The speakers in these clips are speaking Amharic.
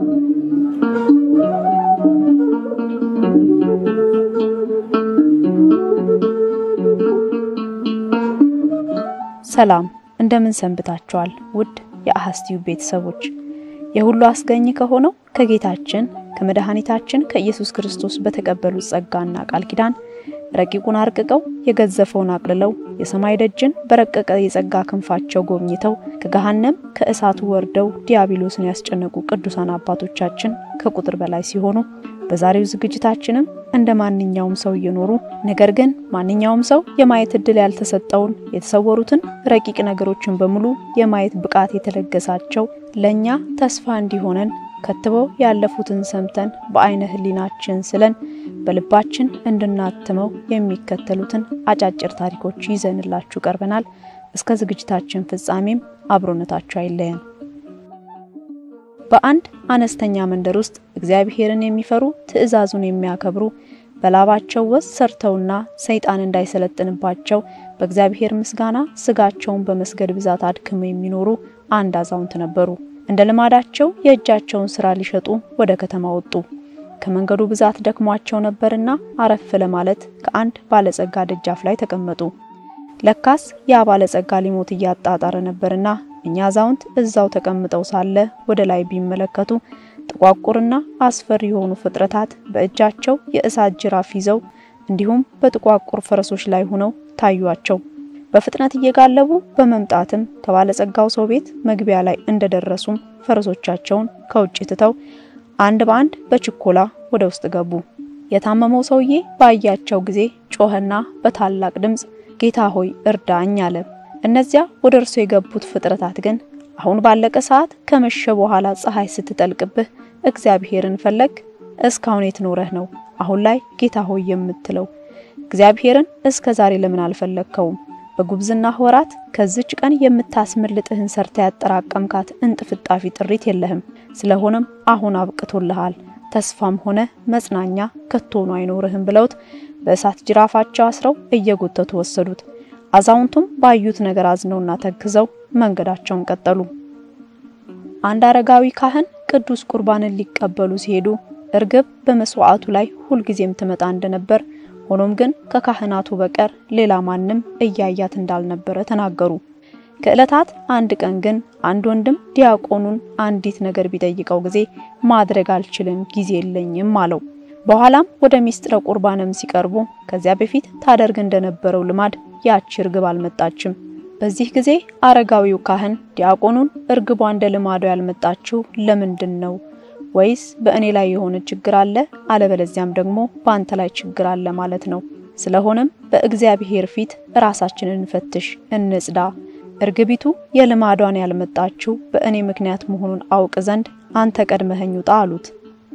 ሰላም እንደምን ሰንብታችኋል? ውድ የአሐዝ ቲዩብ ቤተሰቦች የሁሉ አስገኝ ከሆነው ከጌታችን ከመድኃኒታችን ከኢየሱስ ክርስቶስ በተቀበሉት ጸጋና ቃል ኪዳን ረቂቁን አርቅቀው የገዘፈውን አቅልለው የሰማይ ደጅን በረቀቀ የጸጋ ክንፋቸው ጎብኝተው ከገሃነም ከእሳቱ ወርደው ዲያብሎስን ያስጨነቁ ቅዱሳን አባቶቻችን ከቁጥር በላይ ሲሆኑ በዛሬው ዝግጅታችንም እንደ ማንኛውም ሰው እየኖሩ ነገር ግን ማንኛውም ሰው የማየት እድል ያልተሰጠውን የተሰወሩትን ረቂቅ ነገሮችን በሙሉ የማየት ብቃት የተለገሳቸው ለኛ ተስፋ እንዲሆነን ከትበው ያለፉትን ሰምተን በአይነ ሕሊናችን ስለን በልባችን እንድናትመው የሚከተሉትን አጫጭር ታሪኮች ይዘንላችሁ ቀርበናል። እስከ ዝግጅታችን ፍጻሜም አብሮነታችሁ አይለየን። በአንድ አነስተኛ መንደር ውስጥ እግዚአብሔርን የሚፈሩ ትእዛዙን የሚያከብሩ በላባቸው ወዝ ሰርተውና ሰይጣን እንዳይሰለጥንባቸው በእግዚአብሔር ምስጋና ስጋቸውን በመስገድ ብዛት አድክመው የሚኖሩ አንድ አዛውንት ነበሩ። እንደ ልማዳቸው የእጃቸውን ስራ ሊሸጡ ወደ ከተማ ወጡ። ከመንገዱ ብዛት ደክሟቸው ነበርና አረፍ ለማለት ከአንድ ባለጸጋ ደጃፍ ላይ ተቀመጡ። ለካስ ያ ባለጸጋ ሊሞት እያጣጣረ ነበርና እኛ አዛውንት እዛው ተቀምጠው ሳለ ወደ ላይ ቢመለከቱ ጥቋቁርና አስፈሪ የሆኑ ፍጥረታት በእጃቸው የእሳት ጅራፍ ይዘው እንዲሁም በጥቋቁር ፈረሶች ላይ ሆነው ታዩአቸው። በፍጥነት እየጋለቡ በመምጣትም ከባለጸጋው ሰው ቤት መግቢያ ላይ እንደደረሱም ፈረሶቻቸውን ከውጭ ትተው አንድ በአንድ በችኮላ ወደ ውስጥ ገቡ። የታመመው ሰውዬ ባያቸው ጊዜ ጮኸና በታላቅ ድምፅ ጌታ ሆይ እርዳኝ አለ። እነዚያ ወደ እርሱ የገቡት ፍጥረታት ግን አሁን ባለቀ ሰዓት ከመሸ በኋላ ፀሐይ ስትጠልቅብህ እግዚአብሔርን ፈለግ? እስካሁን የት ኖረህ ነው አሁን ላይ ጌታ ሆይ የምትለው? እግዚአብሔርን እስከ ዛሬ ለምን አልፈለግከውም? በጉብዝና ወራት ከዚች ቀን የምታስመልጥህን ሰርታ ያጠራቀምካት እንጥፍጣፊ ጥሪት የለህም። ስለሆነም አሁን አብቅቶልሃል፣ ተስፋም ሆነ መጽናኛ ከቶኑ አይኖርህም ብለውት በእሳት ጅራፋቸው አስረው እየጎተቱ ወሰዱት። አዛውንቱም ባዩት ነገር አዝነውና ተክዘው መንገዳቸውን ቀጠሉ። አንድ አረጋዊ ካህን ቅዱስ ቁርባንን ሊቀበሉ ሲሄዱ እርግብ በመስዋዕቱ ላይ ሁልጊዜም ትመጣ እንደነበር ሆኖም ግን ከካህናቱ በቀር ሌላ ማንም እያያት እንዳልነበረ ተናገሩ። ከዕለታት አንድ ቀን ግን አንድ ወንድም ዲያቆኑን አንዲት ነገር ቢጠይቀው ጊዜ ማድረግ አልችልም፣ ጊዜ የለኝም አለው። በኋላም ወደ ሚስጥረ ቁርባንም ሲቀርቡ ከዚያ በፊት ታደርግ እንደነበረው ልማድ ያቺ እርግብ አልመጣችም። በዚህ ጊዜ አረጋዊው ካህን ዲያቆኑን እርግቧ እንደ ልማዱ ያልመጣችው ለምንድን ነው? ወይስ በእኔ ላይ የሆነ ችግር አለ፣ አለበለዚያም ደግሞ በአንተ ላይ ችግር አለ ማለት ነው። ስለሆነም በእግዚአብሔር ፊት ራሳችንን እንፈትሽ፣ እንጽዳ። እርግቢቱ የልማዷን ያልመጣችው በእኔ ምክንያት መሆኑን አውቅ ዘንድ አንተ ቀድመኸኝ ውጣ አሉት።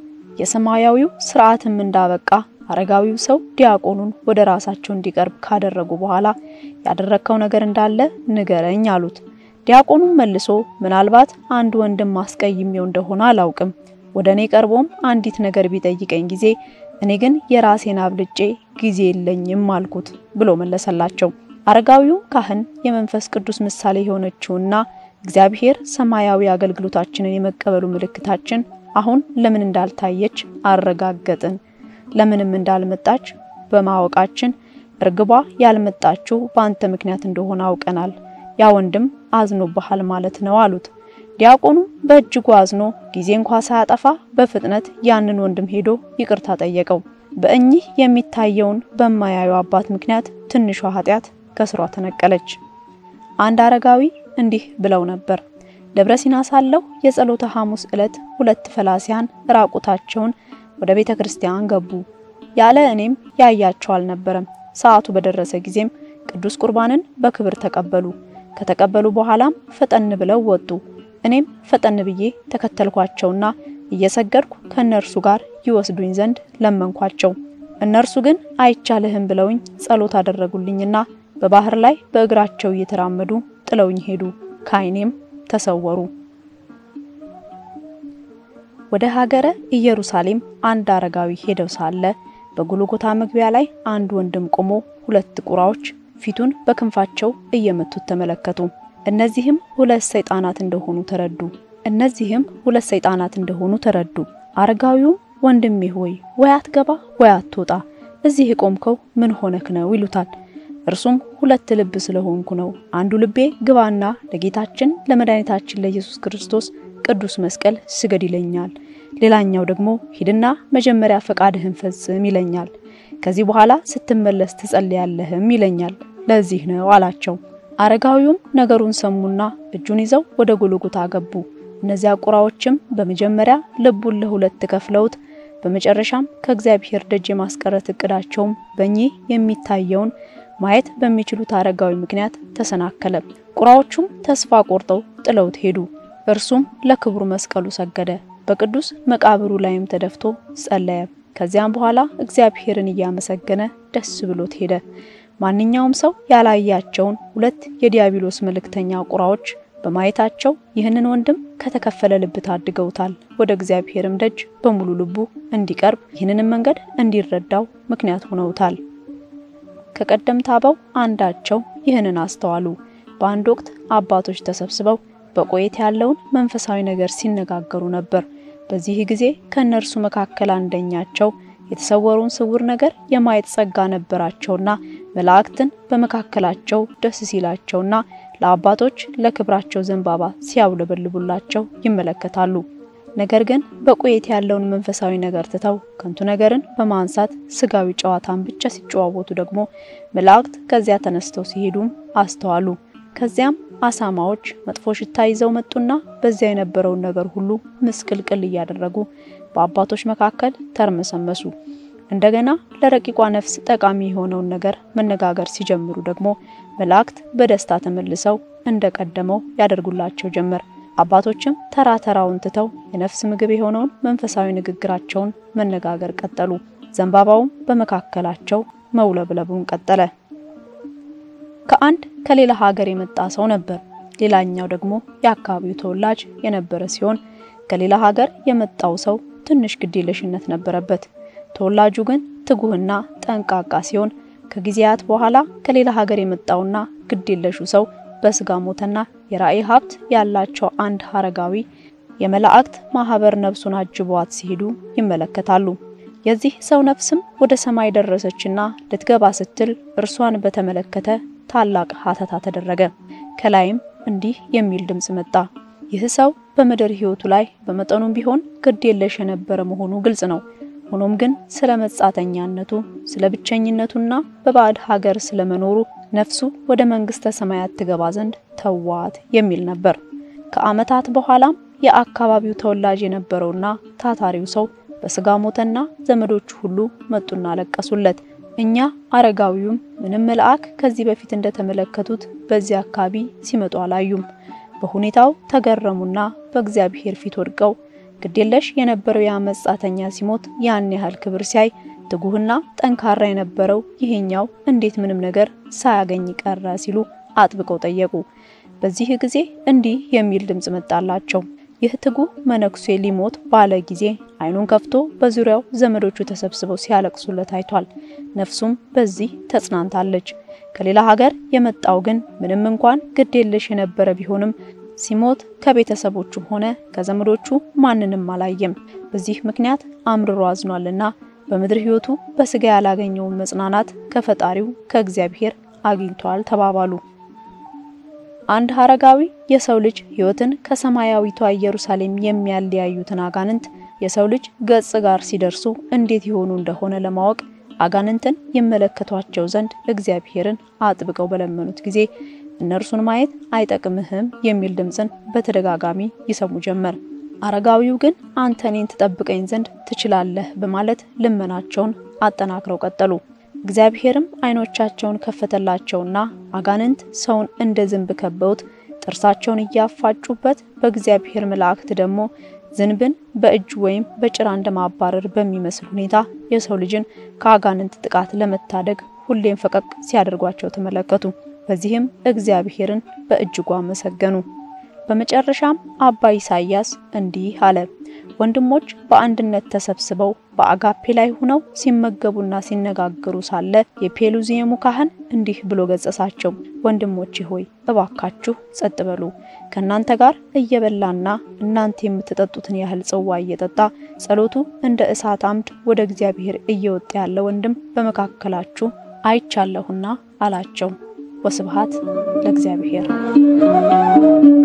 የሰማያዊው ስርዓትም እንዳበቃ አረጋዊው ሰው ዲያቆኑን ወደ ራሳቸው እንዲቀርብ ካደረጉ በኋላ ያደረግከው ነገር እንዳለ ንገረኝ አሉት። ዲያቆኑም መልሶ ምናልባት አንድ ወንድም ማስቀይሜው እንደሆነ አላውቅም ወደ እኔ ቀርቦም አንዲት ነገር ቢጠይቀኝ ጊዜ እኔ ግን የራሴን አብልጬ ጊዜ የለኝም አልኩት ብሎ መለሰላቸው። አረጋዊው ካህን የመንፈስ ቅዱስ ምሳሌ የሆነችውና እግዚአብሔር ሰማያዊ አገልግሎታችንን የመቀበሉ ምልክታችን አሁን ለምን እንዳልታየች አረጋገጥን። ለምንም እንዳልመጣች በማወቃችን እርግቧ ያልመጣችው በአንተ ምክንያት እንደሆነ አውቀናል። ያ ወንድም አዝኖብሃል ማለት ነው አሉት። ዲያቆኑ በእጅጉ አዝኖ ጊዜ እንኳ ሳያጠፋ በፍጥነት ያንን ወንድም ሄዶ ይቅርታ ጠየቀው። በእኚህ የሚታየውን በማያዩ አባት ምክንያት ትንሿ ኃጢአት ከስሯ ተነቀለች። አንድ አረጋዊ እንዲህ ብለው ነበር። ደብረ ሲና ሳለሁ የጸሎተ ሐሙስ ዕለት ሁለት ፈላሲያን ራቁታቸውን ወደ ቤተ ክርስቲያን ገቡ። ያለ እኔም ያያቸው አልነበረም። ሰዓቱ በደረሰ ጊዜም ቅዱስ ቁርባንን በክብር ተቀበሉ። ከተቀበሉ በኋላም ፈጠን ብለው ወጡ። እኔም ፈጠን ብዬ ተከተልኳቸውና እየሰገድኩ ከእነርሱ ጋር ይወስዱኝ ዘንድ ለመንኳቸው። እነርሱ ግን አይቻልህም ብለውኝ ጸሎት አደረጉልኝና በባህር ላይ በእግራቸው እየተራመዱ ጥለውኝ ሄዱ። ከዓይኔም ተሰወሩ። ወደ ሀገረ ኢየሩሳሌም አንድ አረጋዊ ሄደው ሳለ በጎልጎታ መግቢያ ላይ አንድ ወንድም ቆሞ ሁለት ቁራዎች ፊቱን በክንፋቸው እየመቱት ተመለከቱ። እነዚህም ሁለት ሰይጣናት እንደሆኑ ተረዱ። እነዚህም ሁለት ሰይጣናት እንደሆኑ ተረዱ። አረጋዊውም ወንድሜ ሆይ ወይ አትገባ ወይ አትወጣ፣ እዚህ የቆምከው ምን ሆነክ ነው ይሉታል። እርሱም ሁለት ልብ ስለሆንኩ ነው። አንዱ ልቤ ግባና ለጌታችን ለመድኃኒታችን ለኢየሱስ ክርስቶስ ቅዱስ መስቀል ስገድ ይለኛል። ሌላኛው ደግሞ ሂድና መጀመሪያ ፈቃድህን ፈጽም ይለኛል። ከዚህ በኋላ ስትመለስ ትጸልያለህም ይለኛል። ለዚህ ነው አላቸው። አረጋዊውም ነገሩን ሰሙና እጁን ይዘው ወደ ጎልጎታ ገቡ። እነዚያ ቁራዎችም በመጀመሪያ ልቡን ለሁለት ከፍለውት በመጨረሻም ከእግዚአብሔር ደጅ የማስቀረት እቅዳቸውም በእኚህ የሚታየውን ማየት በሚችሉት አረጋዊ ምክንያት ተሰናከለ። ቁራዎቹም ተስፋ ቆርጠው ጥለውት ሄዱ። እርሱም ለክብሩ መስቀሉ ሰገደ። በቅዱስ መቃብሩ ላይም ተደፍቶ ጸለየ። ከዚያም በኋላ እግዚአብሔርን እያመሰገነ ደስ ብሎት ሄደ። ማንኛውም ሰው ያላያቸውን ሁለት የዲያብሎስ መልእክተኛ ቁራዎች በማየታቸው ይህንን ወንድም ከተከፈለ ልብ ታድገውታል። ወደ እግዚአብሔርም ደጅ በሙሉ ልቡ እንዲቀርብ ይህንንም መንገድ እንዲረዳው ምክንያት ሆነውታል። ከቀደምት አበው አንዳቸው ይህንን አስተዋሉ። በአንድ ወቅት አባቶች ተሰብስበው በቆየት ያለውን መንፈሳዊ ነገር ሲነጋገሩ ነበር። በዚህ ጊዜ ከእነርሱ መካከል አንደኛቸው የተሰወረውን ስውር ነገር የማየት ጸጋ ነበራቸውና መላእክትን በመካከላቸው ደስ ሲላቸውና ለአባቶች ለክብራቸው ዘንባባ ሲያውለበልቡላቸው ይመለከታሉ። ነገር ግን በቆየት ያለውን መንፈሳዊ ነገር ትተው ከንቱ ነገርን በማንሳት ስጋዊ ጨዋታን ብቻ ሲጨዋወቱ ደግሞ መላእክት ከዚያ ተነስተው ሲሄዱም አስተዋሉ። ከዚያም አሳማዎች መጥፎ ሽታ ይዘው መጡና በዚያ የነበረውን ነገር ሁሉ ምስቅልቅል እያደረጉ በአባቶች መካከል ተርመሰመሱ። እንደገና ለረቂቋ ነፍስ ጠቃሚ የሆነውን ነገር መነጋገር ሲጀምሩ ደግሞ መላእክት በደስታ ተመልሰው እንደቀደመው ያደርጉላቸው ጀመር። አባቶችም ተራ ተራውን ትተው የነፍስ ምግብ የሆነውን መንፈሳዊ ንግግራቸውን መነጋገር ቀጠሉ። ዘንባባውም በመካከላቸው መውለብለቡን ቀጠለ። ከአንድ ከሌላ ሀገር የመጣ ሰው ነበር። ሌላኛው ደግሞ የአካባቢው ተወላጅ የነበረ ሲሆን ከሌላ ሀገር የመጣው ሰው ትንሽ ግዴለሽነት ነበረበት። ተወላጁ ግን ትጉህና ጠንቃቃ ሲሆን ከጊዜያት በኋላ ከሌላ ሀገር የመጣውና ግዴለሹ ሰው በስጋ ሞተና የራእይ ሀብት ያላቸው አንድ አረጋዊ የመላእክት ማህበር ነፍሱን አጅቧት ሲሄዱ ይመለከታሉ። የዚህ ሰው ነፍስም ወደ ሰማይ ደረሰችና ልትገባ ስትል እርሷን በተመለከተ ታላቅ ሀተታ ተደረገ። ከላይም እንዲህ የሚል ድምጽ መጣ። ይህ ሰው በምድር ሕይወቱ ላይ በመጠኑም ቢሆን ግድ የለሽ የነበረ መሆኑ ግልጽ ነው። ሆኖም ግን ስለ መጻተኛነቱ፣ ስለ ብቸኝነቱና በባዕድ ሀገር ስለመኖሩ ነፍሱ ወደ መንግስተ ሰማያት ትገባ ዘንድ ተዋት የሚል ነበር። ከዓመታት በኋላም የአካባቢው ተወላጅ የነበረውና ታታሪው ሰው በስጋ ሞተና ዘመዶቹ ሁሉ መጡና አለቀሱለት። እኛ አረጋዊውም ምንም መልአክ ከዚህ በፊት እንደተመለከቱት በዚህ አካባቢ ሲመጡ አላዩም። በሁኔታው ተገረሙና በእግዚአብሔር ፊት ወድቀው ግዴለሽ የነበረው ያ መጻተኛ ሲሞት ያን ያህል ክብር ሲያይ ትጉህና ጠንካራ የነበረው ይሄኛው እንዴት ምንም ነገር ሳያገኝ ቀረ ሲሉ አጥብቀው ጠየቁ። በዚህ ጊዜ እንዲህ የሚል ድምጽ መጣላቸው። ይህ ትጉህ መነኩሴ ሊሞት ባለ ጊዜ ዓይኑን ከፍቶ በዙሪያው ዘመዶቹ ተሰብስበው ሲያለቅሱለት አይቷል። ነፍሱም በዚህ ተጽናንታለች። ከሌላ ሀገር የመጣው ግን ምንም እንኳን ግድ የለሽ የነበረ ቢሆንም ሲሞት ከቤተሰቦቹም ሆነ ከዘመዶቹ ማንንም አላየም። በዚህ ምክንያት አምርሮ አዝኗልና በምድር ሕይወቱ በስጋ ያላገኘውን መጽናናት ከፈጣሪው ከእግዚአብሔር አግኝቷል ተባባሉ። አንድ አረጋዊ የሰው ልጅ ሕይወትን ከሰማያዊቷ ኢየሩሳሌም የሚያለያዩትን አጋንንት የሰው ልጅ ገጽ ጋር ሲደርሱ እንዴት ይሆኑ እንደሆነ ለማወቅ አጋንንትን ይመለከቷቸው ዘንድ እግዚአብሔርን አጥብቀው በለመኑት ጊዜ እነርሱን ማየት አይጠቅምህም የሚል ድምፅን በተደጋጋሚ ይሰሙ ጀመር። አረጋዊው ግን አንተ እኔን ትጠብቀኝ ዘንድ ትችላለህ በማለት ልመናቸውን አጠናክረው ቀጠሉ። እግዚአብሔርም ዓይኖቻቸውን ከፈተላቸውና አጋንንት ሰውን እንደ ዝንብ ከበውት ጥርሳቸውን እያፋጩበት በእግዚአብሔር መላእክት ደግሞ ዝንብን በእጅ ወይም በጭራ እንደማባረር በሚመስል ሁኔታ የሰው ልጅን ከአጋንንት ጥቃት ለመታደግ ሁሌም ፈቀቅ ሲያደርጓቸው ተመለከቱ። በዚህም እግዚአብሔርን በእጅጉ አመሰገኑ። በመጨረሻም አባ ኢሳይያስ እንዲህ አለ። ወንድሞች በአንድነት ተሰብስበው በአጋፔ ላይ ሆነው ሲመገቡና ሲነጋገሩ ሳለ የፔሉዚየሙ ካህን እንዲህ ብሎ ገጸሳቸው። ወንድሞቼ ሆይ እባካችሁ ጸጥ በሉ። ከእናንተ ጋር እየበላና እናንተ የምትጠጡትን ያህል ጽዋ እየጠጣ ጸሎቱ እንደ እሳት አምድ ወደ እግዚአብሔር እየወጣ ያለ ወንድም በመካከላችሁ አይቻለሁና አላቸው። ወስብሐት ለእግዚአብሔር።